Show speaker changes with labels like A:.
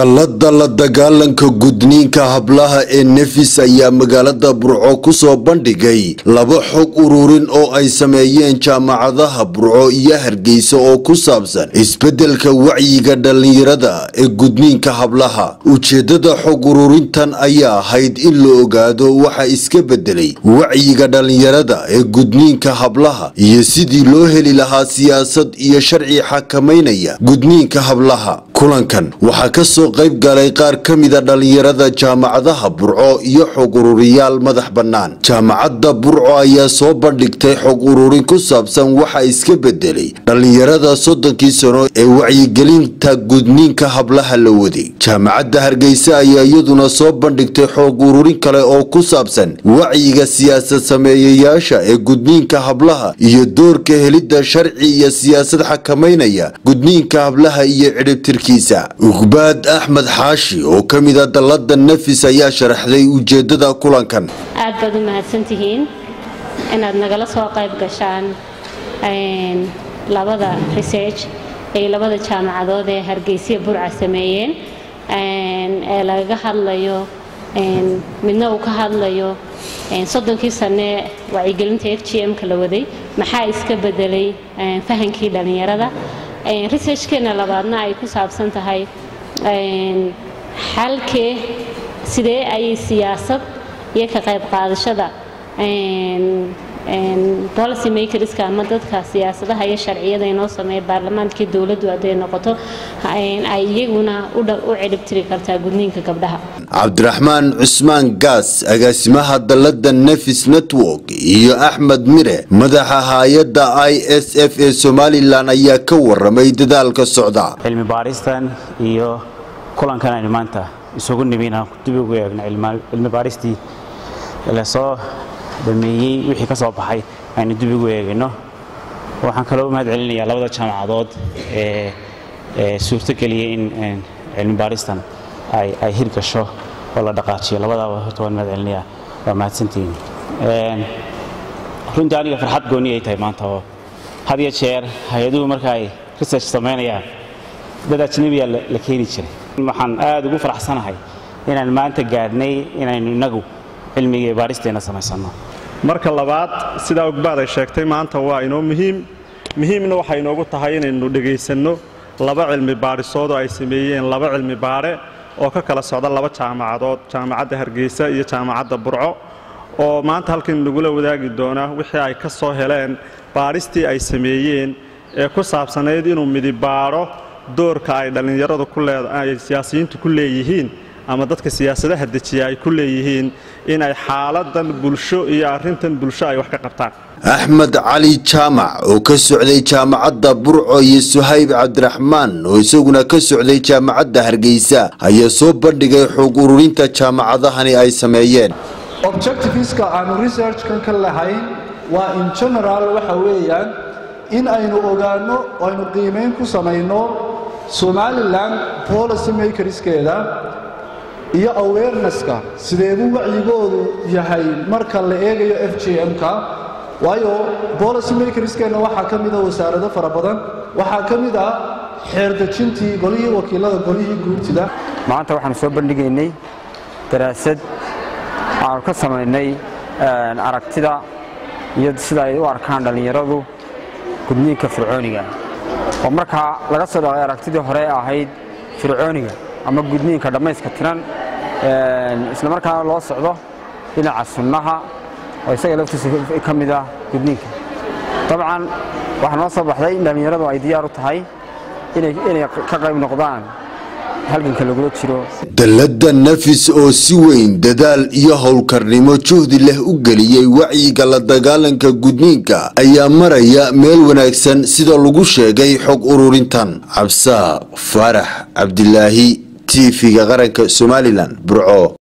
A: dallada la dagaalanka gudniinka hablaha ee nefis ayaa magaalada burco ku soo bandhigay laba xog ururin oo ay sameeyeen jaamacadaha burco iyo hargeysa oo ku saabsan isbeddelka wacyiga dhallinyarada ee gudniinka hablaha ujeeddada xog ururintan ayaa ahayd in la ogaado waxa iska beddelay wacyiga dhallinyarada ee gudniinka hablaha iyo sidii loo heli lahaa siyaasad iyo sharci xakamaynaya gudniinka hablaha kulankan waxaa ka soo qayb galay qaar ka mida dhallinyarada jaamacadaha burco iyo xog ururiyaal madax bannaan jaamacadda burco ayaa soo bandhigtay xog ururin ku saabsan waxa iska beddelay dhallinyarada soddonkii sano ee wacyigelinta gudniinka hablaha la waday jaamacadda hargeysa ayaa iyaduna soo bandhigtay xog ururin kale oo ku saabsan wacyiga siyaasad sameeyayaasha ee gudniinka hablaha iyo doorka helidda sharci iyo siyaasad xakamaynaya gudniinka hablaha iyo cidhibtirkiisa ugbaad axmed xaashi oo ka mida dallada nafis ayaa sharaxday ujeedada kulankan
B: aad baad u mahadsantihiin inaad nagala soo qayb gashaan labada research ay labada jaamacadood ee hargeysiya burca sameeyeen ee lagaga hadlayo midna uu ka hadlayo soddonkii sane wacyigelinta f g m-ka la waday maxaa iska bedelay fahankii dhallinyarada researchkeena labaadna ay ku saabsan tahay xalkee sidee ayay siyaasad iyo ka qayb qaadashada policy makerska ama dadka siyaasadaha iyo sharciyada inoo sameeya baarlamaankii dowladdu hadday noqoto ay iyaguna u ciribtiri kartaa gudniinka gabdhaha
A: cabdiraxmaan cusmaan gaas agaasimaha dallada nefis network iyo axmed mire madaxa hay-adda i s f ee somalilan ayaa ka waramay dadaalka socda
C: cilmi baaristan iyo kulankan aynu maanta isugu nimina dib ugu eegno cilmi baaristii lasoo dhameeyey wixii ka soo baxay aynu dib ugu eegayno waxaan kaloo u mahad celinayaa labada jaamacadood ee suurtogeliyey in cilmi baaristan ay hirgasho oo la dhaqaajiyo labadaaba horta waan mahad celinayaa waa mahadsantihiin runtii aniga farxad gooni ay tahay maanta oo had iyo jeer hay-aduhu marka ay research samaynayaan dad ajnabiya la keeni jiray waxaan aad ugu faraxsanahay inaan maanta gaadhnay inaynu innagu cilmiga iyo baaristeenna samaysanno
D: marka labaad sidaa ogbaad ay sheegtay maanta waa inoo muhiim muhiimna waxay inoogu tahay inaynu dhegaysanno laba cilmi baadhisood oo ay sameeyeen laba cilmi baadhe oo ka kala socda laba jaamacadood jaamacadda hargeysa iyo jaamacadda burco oo maanta halkan nagula wadaagi doona wixii ay ka soo heleen baadhistii ay sameeyeen ee ku saabsanayd inuu midibaadho doorka ay dhallinyaradu ay siyaasiyiintu ku leeyihiin ama dadka siyaasadaha dejiya ay ku leeyihiin inay xaaladan bulsho iyo arrintan bulsho ay wax ka qabtaan
A: axmed cali jaamac oo ka socday jaamacadda burco iyo suhayb cabdiraxmaan oo isaguna ka socday jaamacadda hargeysa ayaa soo bandhigay xog ururinta jaamacadahani ay sameeyeen
E: objectiveska aanu researchkan ka lahayn waa in general waxa weeyaan in aynu ogaanno oo aynu qiimayn ku samayno somalilan policy makerskeeda iyo awarenesska sideebuu wacyigoodu yahay marka la eegayo f j m-ka waayo policy makerskeenna waxaa ka mida wasaarado fara badan waxaa ka mid ah xeerdejintii golihii wakiilada golihii guurtida
F: maanta waxaanu soo bandhigaynay daraasad aanu ka samaynay aragtida iyo sida ay u arkaan dhallinyaradu gudniinka fircooniga oo markaa laga soo dhaqay aragtidii hore ahayd fircooniga ama gudniinka dhammayska tiran isla markaana loo socdo dhinaca sunnaha oo isaga laftiisa ka mid ah gudniinka dabcan waxaa noo soo baxday in dhallinyaradu ay diyaar u tahay inay ka qayb noqdaan halganka lagula jiro
A: dallada nafis oo si weyn dadaal iyo howlkarnimo juhdi leh u geliyey wacyiga la dagaalanka gudniinka ayaa maraya meel wanaagsan sida lagu sheegay xog ururintan cabsaa faarax cabdilaahi tv-ga qaranka somalilan burco